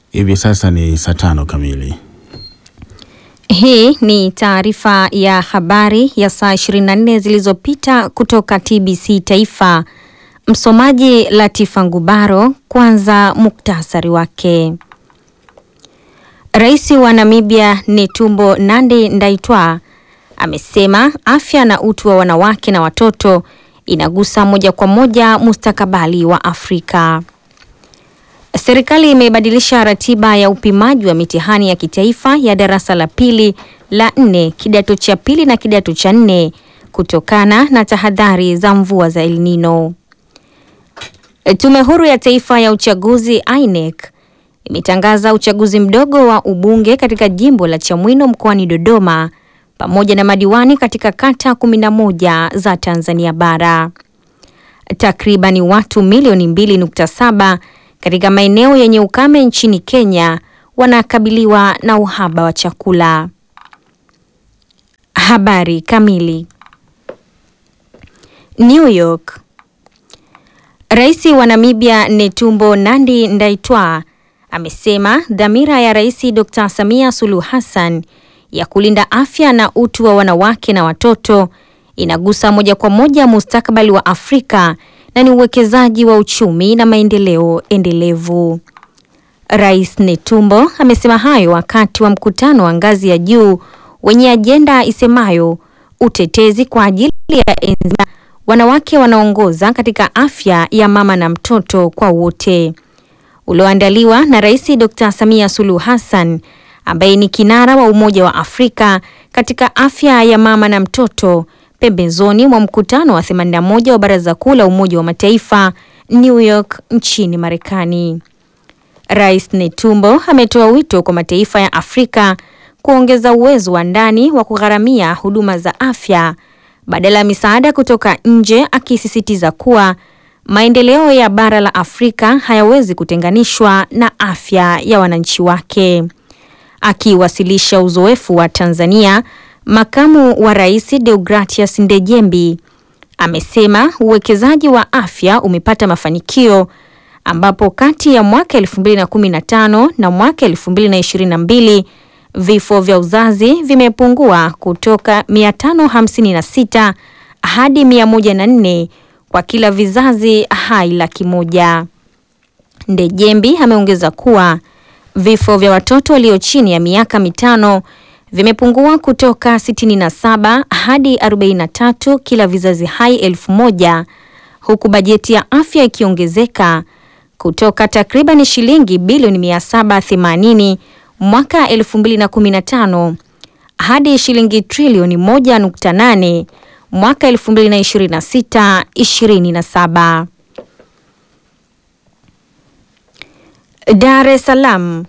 Hivi sasa ni saa tano kamili. Hii ni taarifa ya habari ya saa 24 zilizopita kutoka TBC Taifa. Msomaji Latifa Ngubaro. Kwanza muktasari wake. Rais wa Namibia Netumbo Nandi Ndaitwah amesema afya na utu wa wanawake na watoto inagusa moja kwa moja mustakabali wa Afrika. Serikali imebadilisha ratiba ya upimaji wa mitihani ya kitaifa ya darasa la pili, la nne, kidato cha pili na kidato cha nne kutokana na tahadhari za mvua za El Nino. Tume Huru ya Taifa ya Uchaguzi INEC imetangaza uchaguzi mdogo wa ubunge katika jimbo la Chamwino mkoani Dodoma pamoja na madiwani katika kata 11 za Tanzania bara. Takribani watu milioni 2.7 katika maeneo yenye ukame nchini Kenya wanakabiliwa na uhaba wa chakula. Habari kamili. New York. Rais wa Namibia Netumbo Nandi Ndaitwah amesema dhamira ya Rais Dr. Samia Suluhu Hassan ya kulinda afya na utu wa wanawake na watoto inagusa moja kwa moja mustakabali wa Afrika na ni uwekezaji wa uchumi na maendeleo endelevu. Rais Netumbo amesema hayo wakati wa mkutano wa ngazi ya juu wenye ajenda isemayo utetezi kwa ajili ya enzi wanawake wanaongoza katika afya ya mama na mtoto kwa wote, ulioandaliwa na Rais Dr. Samia Suluhu Hassan ambaye ni kinara wa Umoja wa Afrika katika afya ya mama na mtoto pembezoni mwa mkutano wa 81 wa Baraza Kuu la Umoja wa Mataifa New York nchini Marekani. Rais Netumbo ametoa wito kwa mataifa ya Afrika kuongeza uwezo wa ndani wa kugharamia huduma za afya badala ya misaada kutoka nje, akisisitiza kuwa maendeleo ya bara la Afrika hayawezi kutenganishwa na afya ya wananchi wake. Akiwasilisha uzoefu wa Tanzania, makamu wa rais Deogratias Ndejembi amesema uwekezaji wa afya umepata mafanikio ambapo kati ya mwaka 2015 na mwaka 2022 vifo vya uzazi vimepungua kutoka 556 hadi 104 kwa kila vizazi hai laki moja. Ndejembi ameongeza kuwa vifo vya watoto walio chini ya miaka mitano vimepungua kutoka 67 hadi 43 kila vizazi hai elfu moja huku bajeti ya afya ikiongezeka kutoka takriban shilingi bilioni 780 mwaka 2015 hadi shilingi trilioni 1.8 mwaka 2026 27. Dar es Salaam.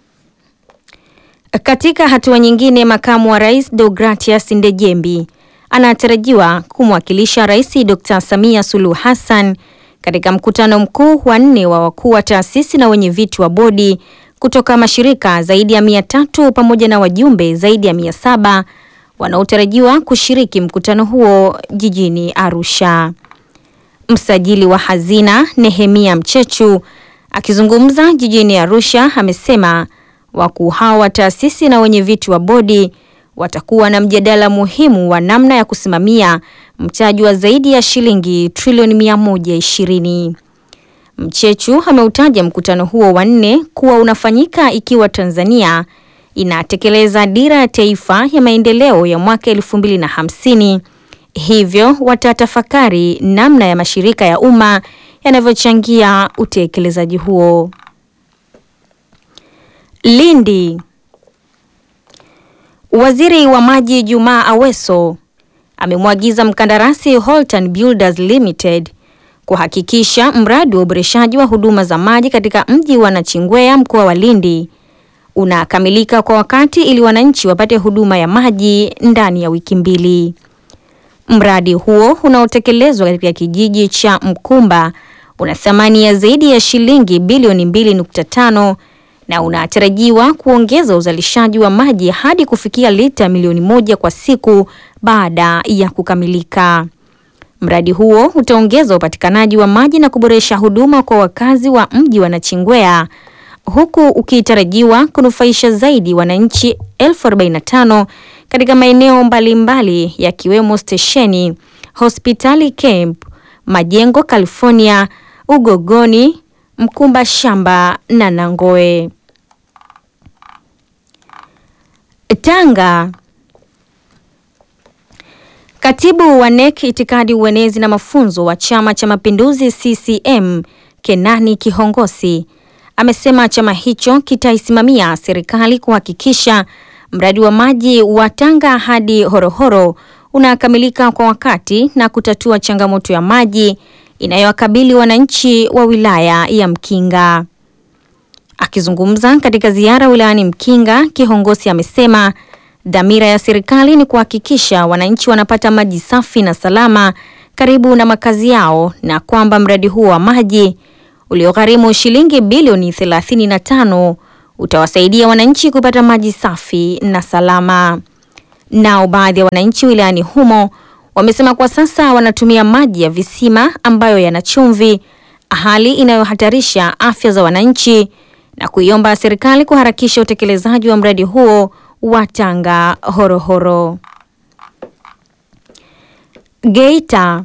Katika hatua nyingine, makamu wa rais Deogratias Ndejembi anatarajiwa kumwakilisha Rais Dr. Samia Suluhu Hassan katika mkutano mkuu wa nne wa wakuu wa taasisi na wenye viti wa bodi kutoka mashirika zaidi ya mia tatu pamoja na wajumbe zaidi ya mia saba wanaotarajiwa kushiriki mkutano huo jijini Arusha. Msajili wa hazina Nehemia Mchechu akizungumza jijini Arusha amesema wakuu hao wa taasisi na wenye viti wa bodi watakuwa na mjadala muhimu wa namna ya kusimamia mtaji wa zaidi ya shilingi trilioni 120. Mchechu ameutaja mkutano huo wa nne kuwa unafanyika ikiwa Tanzania inatekeleza dira ya taifa ya maendeleo ya mwaka 2050. Hivyo watatafakari namna ya mashirika ya umma yanavyochangia utekelezaji huo. Lindi. Waziri wa Maji Jumaa Aweso amemwagiza mkandarasi Holtan Builders Limited kuhakikisha mradi wa uboreshaji wa huduma za maji katika mji wa Nachingwea mkoa wa Lindi unakamilika kwa wakati ili wananchi wapate huduma ya maji ndani ya wiki mbili. Mradi huo unaotekelezwa katika kijiji cha Mkumba una thamani ya zaidi ya shilingi bilioni 2.5 na unatarajiwa kuongeza uzalishaji wa maji hadi kufikia lita milioni moja kwa siku baada ya kukamilika. Mradi huo utaongeza upatikanaji wa maji na kuboresha huduma kwa wakazi wa mji wa Nachingwea huku ukitarajiwa kunufaisha zaidi wananchi elfu arobaini na tano katika maeneo mbalimbali yakiwemo stesheni, hospitali camp, majengo California, Ugogoni, Mkumba Shamba na Nangoe. Tanga. Katibu wa NEC itikadi, uenezi na mafunzo wa Chama cha Mapinduzi CCM Kenani Kihongosi amesema chama hicho kitaisimamia serikali kuhakikisha mradi wa maji wa Tanga hadi Horohoro unakamilika kwa wakati na kutatua changamoto ya maji inayowakabili wananchi wa wilaya ya Mkinga. Akizungumza katika ziara wilayani Mkinga, Kihongosi amesema dhamira ya serikali ni kuhakikisha wananchi wanapata maji safi na salama karibu na makazi yao na kwamba mradi huo wa maji uliogharimu shilingi bilioni 35 utawasaidia wananchi kupata maji safi na salama. Nao baadhi ya wananchi wilayani humo wamesema kwa sasa wanatumia maji ya visima ambayo yana chumvi, hali inayohatarisha afya za wananchi na kuiomba serikali kuharakisha utekelezaji wa mradi huo wa Tanga Horohoro. Geita.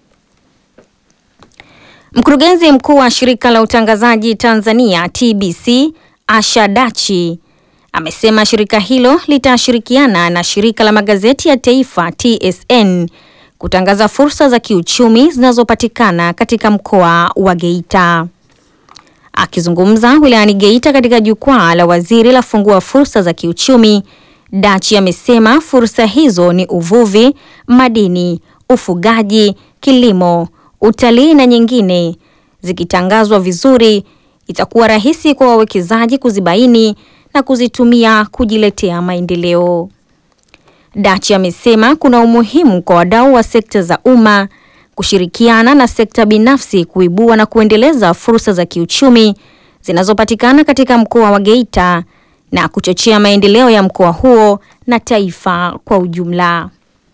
Mkurugenzi mkuu wa shirika la utangazaji Tanzania TBC Asha Dachi amesema shirika hilo litashirikiana na shirika la magazeti ya taifa TSN kutangaza fursa za kiuchumi zinazopatikana katika mkoa wa Geita. Akizungumza wilayani Geita katika jukwaa la waziri la fungua fursa za kiuchumi, Dachi amesema fursa hizo ni uvuvi, madini, ufugaji, kilimo, utalii na nyingine. Zikitangazwa vizuri, itakuwa rahisi kwa wawekezaji kuzibaini na kuzitumia kujiletea maendeleo. Dachi amesema kuna umuhimu kwa wadau wa sekta za umma kushirikiana na sekta binafsi kuibua na kuendeleza fursa za kiuchumi zinazopatikana katika mkoa wa Geita na kuchochea maendeleo ya mkoa huo na taifa kwa ujumla.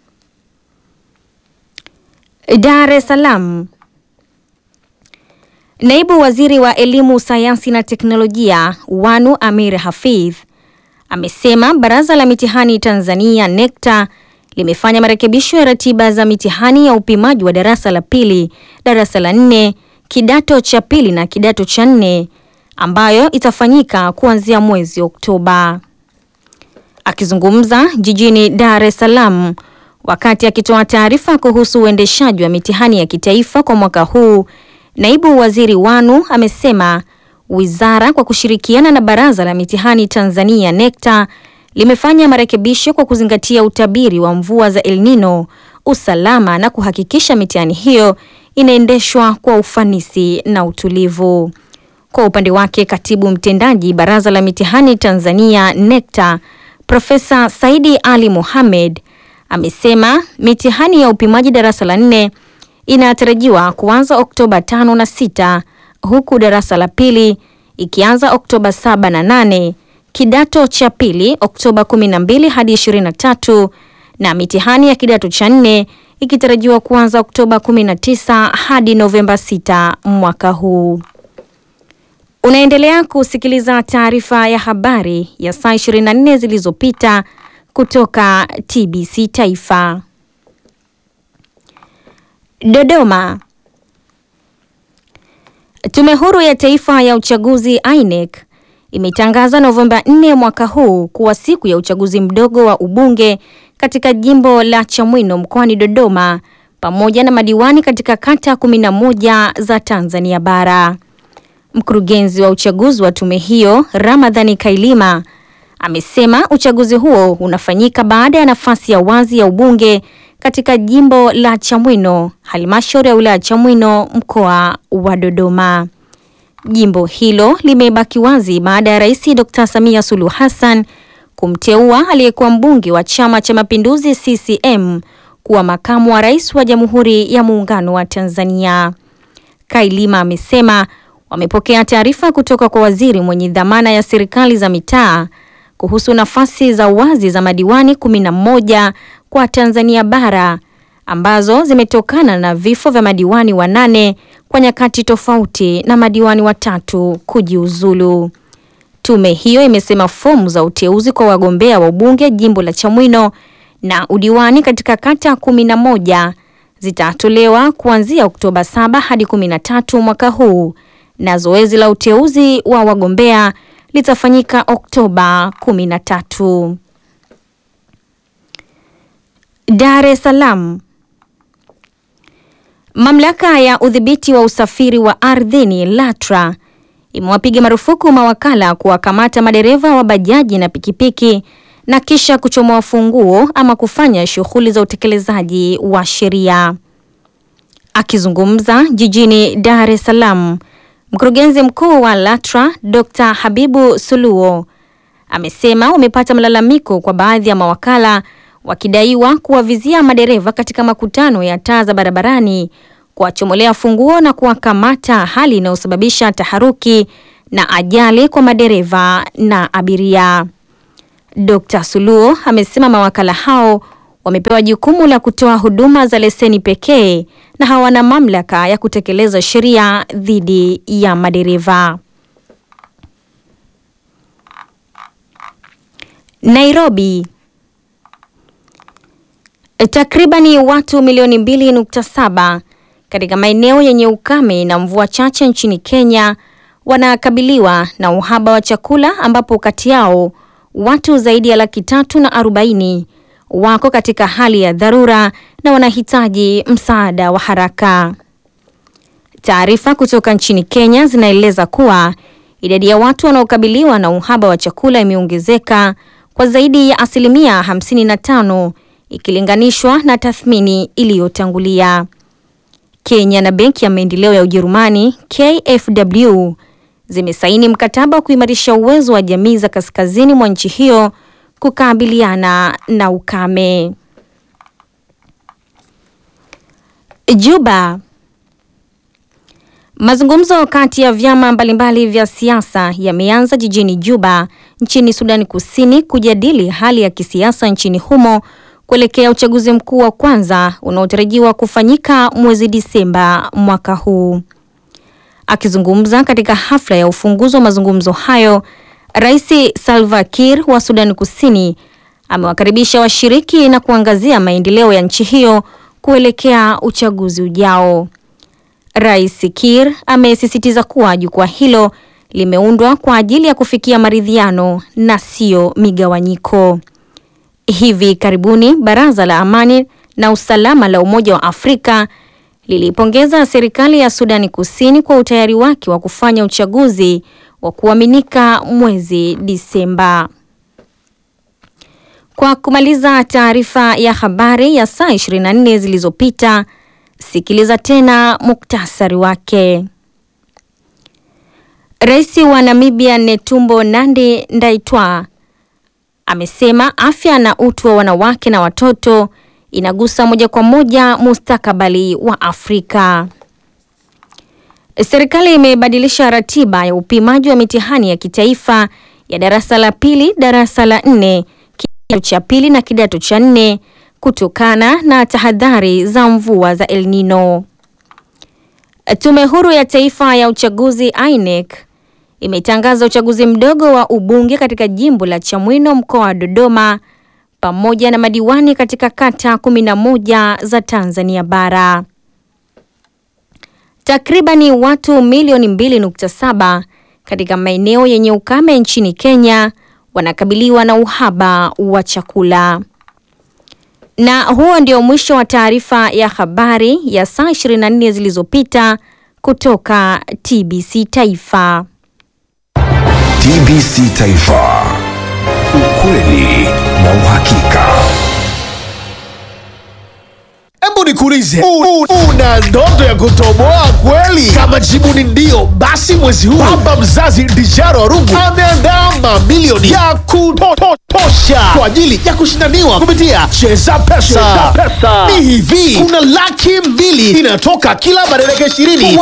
Dar es Salaam. Naibu Waziri wa Elimu, Sayansi na Teknolojia Wanu Amir Hafidh amesema Baraza la Mitihani Tanzania NECTA limefanya marekebisho ya ratiba za mitihani ya upimaji wa darasa la pili, darasa la nne, kidato cha pili na kidato cha nne ambayo itafanyika kuanzia mwezi Oktoba. Akizungumza jijini Dar es Salaam wakati akitoa taarifa kuhusu uendeshaji wa mitihani ya kitaifa kwa mwaka huu, Naibu Waziri Wanu amesema wizara kwa kushirikiana na Baraza la Mitihani Tanzania NECTA limefanya marekebisho kwa kuzingatia utabiri wa mvua za El Nino, usalama na kuhakikisha mitihani hiyo inaendeshwa kwa ufanisi na utulivu. Kwa upande wake, Katibu Mtendaji Baraza la Mitihani Tanzania NECTA, Profesa Saidi Ali Mohamed amesema mitihani ya upimaji darasa la nne inatarajiwa kuanza Oktoba tano na sita huku darasa la pili ikianza Oktoba saba na nane kidato cha pili Oktoba 12 hadi 23 na mitihani ya kidato cha nne ikitarajiwa kuanza Oktoba 19 hadi Novemba 6 mwaka huu. Unaendelea kusikiliza taarifa ya habari ya saa 24 zilizopita kutoka TBC Taifa. Dodoma. Tume Huru ya Taifa ya Uchaguzi INEC imetangaza Novemba 4 mwaka huu kuwa siku ya uchaguzi mdogo wa ubunge katika jimbo la Chamwino mkoani Dodoma pamoja na madiwani katika kata 11 za Tanzania bara. Mkurugenzi wa uchaguzi wa tume hiyo, Ramadhani Kailima, amesema uchaguzi huo unafanyika baada ya nafasi ya wazi ya ubunge katika jimbo la Chamwino, halmashauri ya wilaya ya Chamwino, mkoa wa Dodoma. Jimbo hilo limebaki wazi baada ya Rais Dr. Samia Suluhu Hassan kumteua aliyekuwa mbunge wa Chama cha Mapinduzi CCM kuwa makamu wa rais wa Jamhuri ya Muungano wa Tanzania. Kailima amesema wamepokea taarifa kutoka kwa waziri mwenye dhamana ya serikali za mitaa kuhusu nafasi za wazi za madiwani kumi na moja kwa Tanzania bara ambazo zimetokana na vifo vya madiwani wanane kwa nyakati tofauti na madiwani watatu kujiuzulu. Tume hiyo imesema fomu za uteuzi kwa wagombea wa ubunge jimbo la Chamwino na udiwani katika kata kumi na moja zitatolewa kuanzia Oktoba 7 hadi 13 mwaka huu na zoezi la uteuzi wa wagombea litafanyika Oktoba 13. Dar es Salaam. Mamlaka ya udhibiti wa usafiri wa ardhini LATRA imewapiga marufuku mawakala kuwakamata madereva wa bajaji na pikipiki na kisha kuchomoa funguo ama kufanya shughuli za utekelezaji wa sheria. Akizungumza jijini Dar es Salaam, mkurugenzi mkuu wa LATRA Dr. Habibu Suluo amesema wamepata malalamiko kwa baadhi ya mawakala wakidaiwa kuwavizia madereva katika makutano ya taa za barabarani, kuwachomolea funguo na kuwakamata, hali inayosababisha taharuki na ajali kwa madereva na abiria. Dr. Suluo amesema mawakala hao wamepewa jukumu la kutoa huduma za leseni pekee na hawana mamlaka ya kutekeleza sheria dhidi ya madereva. Nairobi. Takribani watu milioni 2.7 katika maeneo yenye ukame na mvua chache nchini Kenya wanakabiliwa na uhaba wa chakula ambapo kati yao watu zaidi ya laki tatu na arobaini wako katika hali ya dharura na wanahitaji msaada wa haraka. Taarifa kutoka nchini Kenya zinaeleza kuwa idadi ya watu wanaokabiliwa na uhaba wa chakula imeongezeka kwa zaidi ya asilimia 55 ikilinganishwa na tathmini iliyotangulia. Kenya na Benki ya Maendeleo ya Ujerumani KfW zimesaini mkataba wa kuimarisha uwezo wa jamii za kaskazini mwa nchi hiyo kukabiliana na ukame. Juba. Mazungumzo kati ya vyama mbalimbali vya siasa yameanza jijini Juba nchini Sudani Kusini kujadili hali ya kisiasa nchini humo kuelekea uchaguzi mkuu wa kwanza unaotarajiwa kufanyika mwezi Disemba mwaka huu. Akizungumza katika hafla ya ufunguzi wa mazungumzo hayo, Rais Salva Kiir wa Sudani Kusini amewakaribisha washiriki na kuangazia maendeleo ya nchi hiyo kuelekea uchaguzi ujao. Rais Kiir amesisitiza kuwa jukwaa hilo limeundwa kwa ajili ya kufikia maridhiano na sio migawanyiko. Hivi karibuni Baraza la Amani na Usalama la Umoja wa Afrika lilipongeza serikali ya Sudani Kusini kwa utayari wake wa kufanya uchaguzi wa kuaminika mwezi Disemba. Kwa kumaliza taarifa ya habari ya saa 24 zilizopita, sikiliza tena muktasari wake. Rais wa Namibia Netumbo Nandi Ndaitwah amesema afya na utu wa wanawake na watoto inagusa moja kwa moja mustakabali wa Afrika. Serikali imebadilisha ratiba ya upimaji wa mitihani ya kitaifa ya darasa la pili, darasa la nne, kidato cha pili na kidato cha nne kutokana na tahadhari za mvua za El Nino. Tume Huru ya Taifa ya Uchaguzi INEC imetangaza uchaguzi mdogo wa ubunge katika jimbo la Chamwino mkoa wa Dodoma pamoja na madiwani katika kata 11 za Tanzania bara. Takribani watu milioni 2.7 katika maeneo yenye ukame nchini Kenya wanakabiliwa na uhaba wa chakula. Na huo ndio mwisho wa taarifa ya habari ya saa 24 zilizopita kutoka TBC Taifa. TBC Taifa. Ukweli na uhakika. Hebu nikuulize, u- u- una ndoto ya kutoboa kweli? Kama jibu ni ndio, basi mwezi huu baba mzazi Dijaro Arungu ameandaa mamilioni ya kutosha kwa ajili ya kushindaniwa kupitia Cheza Pesa. Ni hivi, kuna laki mbili inatoka kila madereka ishirini